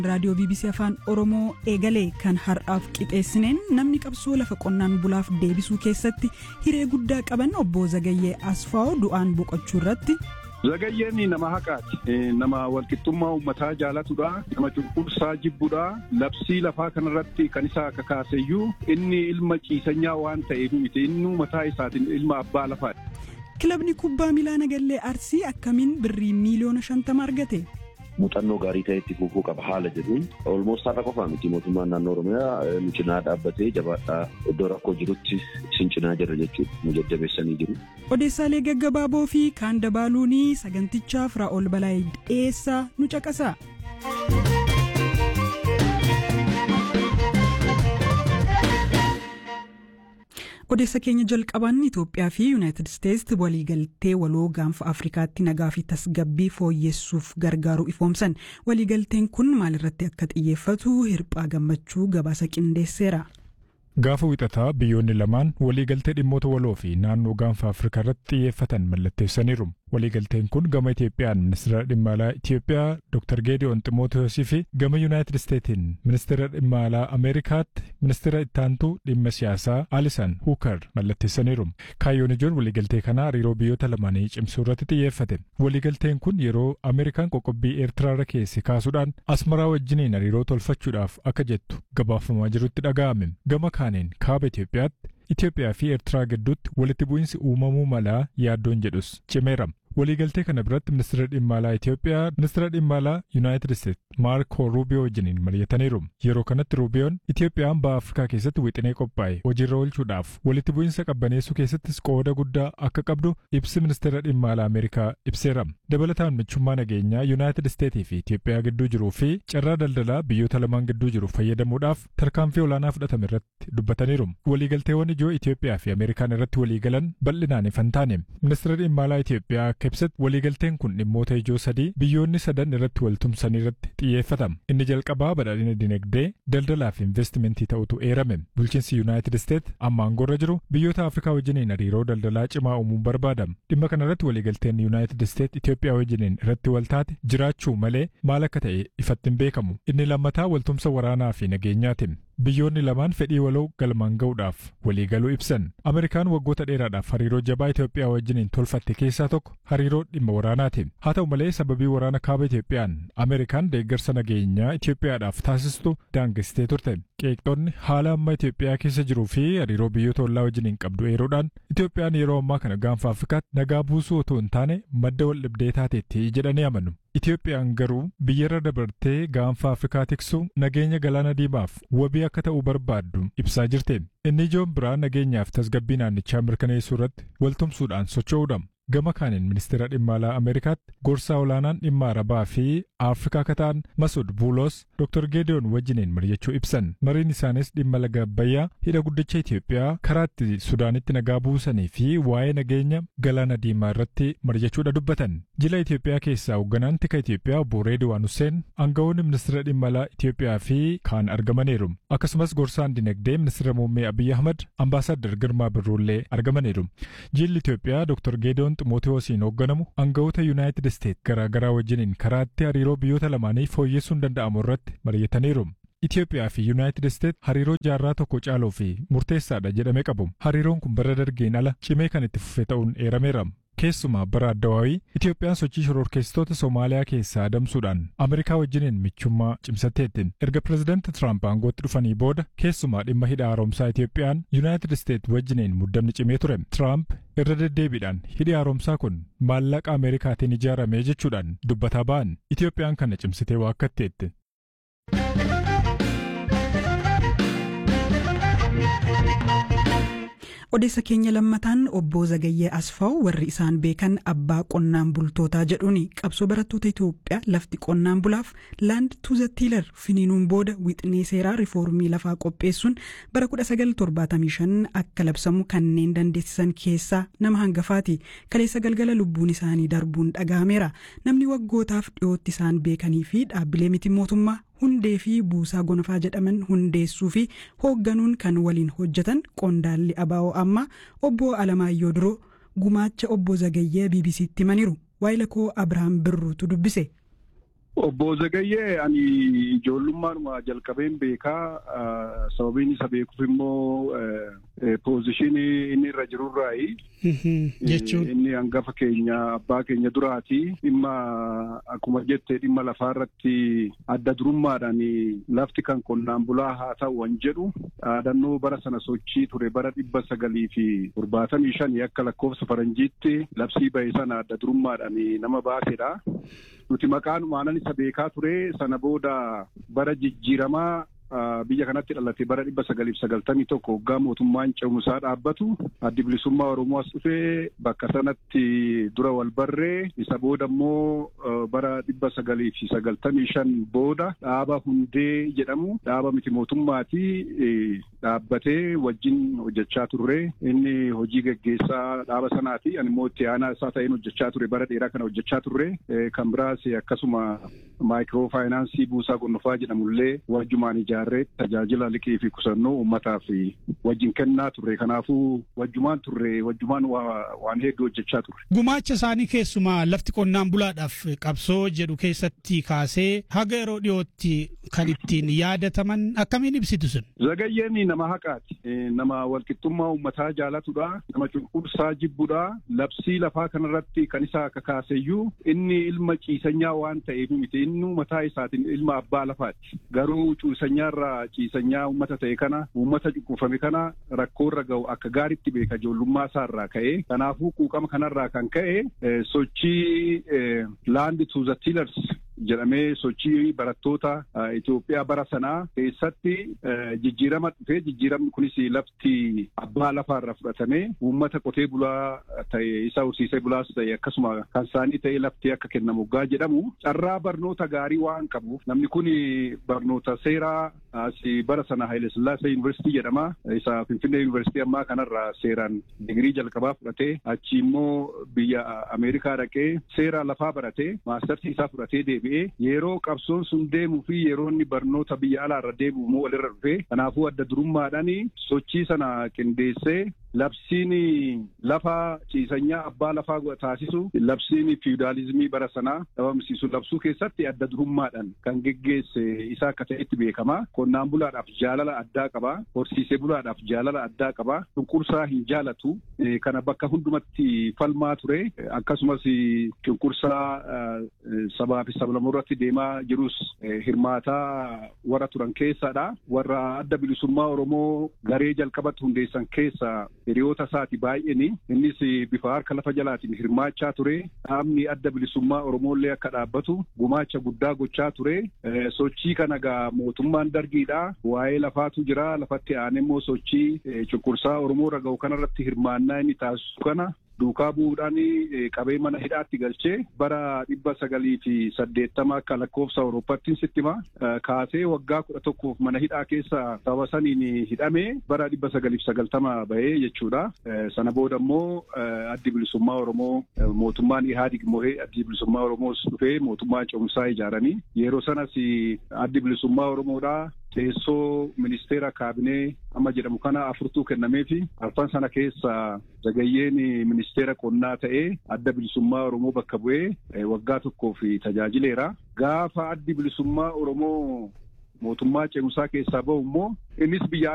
raadiyoo bbc afaan oromoo eegalee kan har'aaf qixeessineen namni qabsoo lafa qonnaan bulaaf deebisuu keessatti hiree guddaa qaban obbo zagayyee asfaa'oo du'aan boqochuu irratti. Zagayyeen nama haqaati. Nama walqixxummaa uummataa jaalatudha. Nama cunqursaa jibbudha. Labsii lafaa kanarratti kan isa kakaaseyyuu inni ilma ciisanyaa waan ta'eef miti. Inni mataa isaatiin ilma abbaa lafaadha. Kilabni kubbaa miilaa Nagallee Arsii akkamiin birrii miiliyoona shantama argate? muuxannoo gaarii ta'e itti fufuu qaba haala jedhuun olmoos har'a qofaa miti mootummaan naannoo oromiyaa nu cinaa dhaabbatee jabaadhaa iddoo rakkoo jirutti isin cinaa jira jechuudha nu jajjabeessanii jiru. Odeessaalee gaggabaaboo fi kaan dabaaluunii sagantichaaf Raa'ol Balaayii dhiyeessaa nu caqasa. odeessa keenya jalqabaan Itoophiyaa fi Yuunaayitid Isteetsi waliigaltee waloo gaanfa Afrikaatti nagaa fi tasgabbii fooyyessuuf gargaaru ifoomsan waliigalteen kun maalirratti akka xiyyeeffatu hirphaa gammachuu gabaasa qindeesseera. Gaafa wixataa biyyoonni lamaan waliigaltee dhimmoota waloo fi naannoo gaanfa Afrikaa irratti xiyyeeffatan mallatteessaniiru. Waliigalteen kun gama Itoophiyaan ministeera dhimma alaa Itoophiyaa Dr. Geediyoon Ximootiyoosi fi gama Yuunaayitid Isteetiin ministeera dhimma alaa Ameerikaatti ministeera ittaantuu dhimma siyaasaa Alisan Huukar mallatteessaniiru. Kaayyoon ijoon waliigaltee kanaa hariiroo biyyoota lamaanii cimsuu irratti xiyyeeffate. Waliigalteen kun yeroo Ameerikaan qoqqobbii Eertiraarra keessa kaasuudhaan Asmaraa wajjiniin hariiroo tolfachuudhaaf akka jettu gabaafamaa jirutti dhaga'ame. Gama kaaniin kaaba Itoophiyaatti Itoophiyaa fi Eertiraa gidduutti walitti bu'iinsi uumamuu malaa yaaddoon jedhus cimeera. Waliigaltee kana biratti ministeera dhimma alaa Itoophiyaa ministeera dhimma alaa Yuunaayitid Isteet Maarko Ruubiyoo wajjiniin mari'ataniiru. Yeroo kanatti Ruubiyoon Itoophiyaan baha Afrikaa keessatti wixinee qophaa'e hojiirra oolchuudhaaf walitti bu'iinsa qabbaneessuu keessattis qooda guddaa akka qabdu ibsi ministeera dhimma alaa Ameerikaa ibseera. Dabalataan michummaa nageenyaa Yuunaayitid Isteetii fi Itoophiyaa gidduu jiruu fi carraa daldalaa biyyoota lamaan gidduu jiru fayyadamuudhaaf tarkaanfii olaanaa fudhatame irratti dubbataniiru. Waliigalteewwan ijoo Itoophiyaa fi Ameerikaan irratti waliigalan bal'inaan ifan taane. Ministeera dhimma alaa Itoophiyaa akka ibsatti waliigalteen kun dhimmoota ijoo sadii biyyoonni sadan irratti waltumsan irratti xiyyeeffatama. Inni jalqabaa badhaadhina dinagdee, daldalaa fi investimentii ta'utu eerame. Bulchiinsi Yuunaayitid Isteet amma aangoorra jiru biyyoota Afrikaa wajjiniin hariiroo daldalaa cimaa uumuun barbaadama. Dhimma kana irratti waliigalteen Yuunaayitid Isteet Itoophiyaa wajjiniin irratti waltaate jiraachuu malee maal akka ta'e ifatti hin beekamu. Inni lammataa waltumsa waraanaa fi nageenyaatiin. Biyyoonni lamaan fedhii waloo galmaan ga'uudhaaf waliigaluu ibsan. Ameerikaan waggoota dheeraadhaaf hariiroo jabaa Itoophiyaa wajjiniin tolfatte keessaa tokko hariiroo dhimma waraanaati. Haa ta'u malee sababii waraana kaaba Itoophiyaan Ameerikaan deeggarsa nageenyaa Itoophiyaadhaaf taasistu daangessitee turte. Qeeqxoonni haala amma Itoophiyaa keessa jiruu fi hariiroo biyyoota ollaa wajjiniin qabdu eeruudhaan Itoophiyaan yeroo ammaa kana gaanfa Afrikaatti nagaa buusuu otoo hin taane madda wal dhibdee taateetti jedhanii amanu. Itoophiyaan garuu biyyarra dabartee gaanfa Afrikaa tiksuu nageenya galaana diimaaf wabii akka ta'uu barbaaddu ibsaa jirte. Inni ijoon biraa nageenyaaf tasgabbii naannichaa mirkaneessuu irratti waltumsuudhaan socho'uudha. Gama kaaniin ministeera dhimma alaa Ameerikaatti gorsaa olaanaan dhimma Arabaa fi Afrikaa akka ta'an Masud Buulos Dr. Geediyoon wajjiniin mari'achuu ibsan. Mariin isaanis dhimma laga Abbayyaa hidha guddicha Itoophiyaa karaa itti Sudaanitti nagaa buusanii fi waa'ee nageenya galaana diimaa irratti mari'achuudha dubbatan. Jila Itoophiyaa keessaa hoogganaan tika Itoophiyaa obbo Reediwaan Hussein aangawoonni ministeera dhimma alaa Itoophiyaa fi kaan argamaniiru. Akkasumas gorsaan dinagdee ministeera muummee Abiyyi Ahmad ambaasaadar Girmaa Birruullee argamaniiru. Jilli Itoophiyaa Dr. Geediyoon Ximootiyoosiin hoogganamu aangawoota Yuunaayitid Isteet garaa garaa wajjiniin karaatti hariiroo biyyoota lamaanii fooyyessuun danda'amu irratti mari'ataniiru. Itoophiyaa fi Yuunaayitid Isteet hariiroo jaarraa tokko caaluu fi murteessaadha jedhamee qabu. Hariiroon kun bara dargiin ala cimee kan itti fufe ta'uun eerameera. Keessumaa bara addawaawii Itoophiyaan sochii shororkeessitoota Somaaliyaa keessaa adamsuudhaan Ameerikaa wajjiniin michummaa cimsatteetti. Erga pireezidaanti Tiraamp aangootti dhufanii booda keessumaa dhimma hidha haaromsaa Itoophiyaan Yuunaayitid Isteet wajjiniin muddamni cimee ture. Tiraamp irra deddeebiidhaan hidhi haaromsaa kun maallaqa Ameerikaatiin ijaarame jechuudhaan dubbataa ba'an. Itoophiyaan kana cimsitee waakkatteetti. odeessa keenya lammataan obbo Zagayyee Asfaaw warri isaan beekan abbaa qonnaan bultootaa jedhuun qabsoo barattoota Itoophiyaa lafti qonnaan bulaaf laand tuuza tiilar finiinuun booda wixinee seeraa rifoormii lafaa qopheessuun bara 1975 akka labsamu kanneen dandeessisan keessaa nama hangafaati kaleessa galgala lubbuun isaanii darbuun dhagahameera namni waggootaaf dhiyootti isaan beekanii fi dhaabbilee miti mootummaa hundee fi buusaa gonfaa jedhaman hundeessuu fi hoogganuun kan waliin hojjetan qondaalli abaa'oo amma obbo Alamaayyoo Duroo gumaacha obbo Zagayyee BBC'tti himaniiru waayila koo Abirahaam Birruutu dubbise. Obbo Zagayyee ani ijoollummaadhuma jalqabeen beekaa sababiin isa beekuuf immoo poozishinii inni irra jirurraayi. Jechuun. Inni hangafa keenya abbaa keenya duraati. Dhimma akkuma jette dhimma lafaa irratti adda durummaadhaan lafti kan qonnaan bulaa haa ta'u wan jedhu dhaadannoo bara sana sochii ture bara dhibba sagalii fi torbaatamii shanii akka lakkoofsa faranjiitti labsii bahe sana adda durummaadhaan nama baasedha. Nuti maqaanumaan isa beekaa ture sana booda bara jijjiiramaa biyya kanatti dhalate bara dhibba sagaliif sagaltamii tokko waggaa mootummaan ce'umsaa dhaabbatu addi bilisummaa Oromoo as dhufee bakka sanatti dura wal barree isa booda immoo bara dhibba sagaliif sagaltamii shan booda dhaaba hundee jedhamu dhaaba miti mootummaati dhaabbatee wajjin hojjechaa turre inni hojii geggeessaa dhaaba sanaati ani immoo itti aanaa isaa ta'een hojjechaa ture bara dheeraa kana hojjechaa turre kan biraas akkasuma maayikiroo faayinaansii buusaa gonofaa jedhamullee wajjumaan ijaarree tajaajila liqii fi qusannoo uummataaf wajjin kennaa turre kanaafuu wajjumaan turre wajjumaan waan hedduu hojjechaa turre. Gumaacha isaanii keessumaa lafti qonnaan bulaadhaaf qabsoo jedhu keessatti kaasee haga yeroo dhiyootti kan ittiin yaadataman akkamiin ibsitu sun? Zagayyeen nama haqaati. Nama walqixxummaa uummataa jaalatudha. Nama cunqursaa jibbudha. Labsii lafaa kanarratti kan isa akka kaaseyyuu inni ilma ciisanyaa waan ta'eef miti inni mataa isaatiin ilma abbaa lafaati. Garuu ciisanyaarraa ciisanyaa uummata ta'e kana uummata cunqurfame kana rakkoorra ga'u akka gaariitti beeka ijoollummaa isaarraa ka'e. Kanaafuu quuqama kanarraa kan ka'e sochii laandi tuuza tiilers jedhamee sochii barattoota Itoophiyaa bara sanaa keessatti jijjiirama dhufee jijjiiramni kunis lafti abbaa lafaarra fudhatamee uummata qotee bulaa ta'e isa horsiisee bulaas ta'e akkasuma kan isaanii ta'e lafti akka kennamu gaa jedhamu carraa barnoota gaarii waan qabuuf namni kun barnoota seeraa bara sana Haile Sillaasee Yuunivarsiitii jedhama isa Finfinnee Yuunivarsiitii ammaa kanarraa seeraan digirii jalqabaa fudhatee achi immoo biyya Ameerikaa dhaqee seera lafaa baratee maastartii isaa fudhatee deebi'ee yeroo qabsoon sun deemuu fi yeroo inni barnoota biyya alaarra deebi'u immoo walirra dhufee kanaafuu adda durummaadhaan sochii sana qindeessee labsiin lafa ciisanyaa abbaa lafaa taasisu labsiin fiudaalizimii bara sanaa dhabamsiisu labsuu keessatti adda durummaadhaan kan geggeesse isaa akka ta'etti beekama. Qonnaan bulaadhaaf jaalala addaa qaba. Horsiisee bulaadhaaf jaalala addaa qaba. Cunqursaa hin jaalatu. Kana bakka hundumatti falmaa ture. Akkasumas cunqursaa sabaa fi sablamoo irratti deemaa jirus hirmaataa warra turan keessadha. Warra adda bilisummaa Oromoo garee jalqabatti hundeessan keessa hiriyoota isaati baay'een innis bifa harka lafa jalaatiin hirmaachaa ture dhaabni adda bilisummaa oromollee akka dhaabbatu gumaacha guddaa gochaa ture sochii kana gaa mootummaan dargiidha waa'ee lafaatu jira lafatti aanee immoo sochii cunqursaa oromoo irra ga'u kanarratti hirmaannaa inni taasisu kana duukaa bu'uudhaan qabee mana hidhaatti galchee bara dhibba sagalii fi saddeettama akka lakkoofsa Awurooppaattiin sittima kaasee waggaa kudha tokkoof mana hidhaa keessa sababa saniin hidhamee bara dhibba sagaliif sagaltama bahee jechuudha. Sana booda immoo addi bilisummaa Oromoo mootummaan Ihaadig mo'ee addi bilisummaa Oromoos dhufee mootummaa ce'umsaa ijaaranii yeroo sanas addi bilisummaa Oromoodhaa teessoo ministeera kaabinee amma jedhamu kana afurtuu kennamee fi arfan sana keessa zagayyeen ministeera qonnaa ta'ee adda bilisummaa Oromoo bakka bu'ee waggaa tokkoof tajaajileera. Gaafa addi bilisummaa Oromoo mootummaa ce'umsaa keessaa bahu immoo innis biyya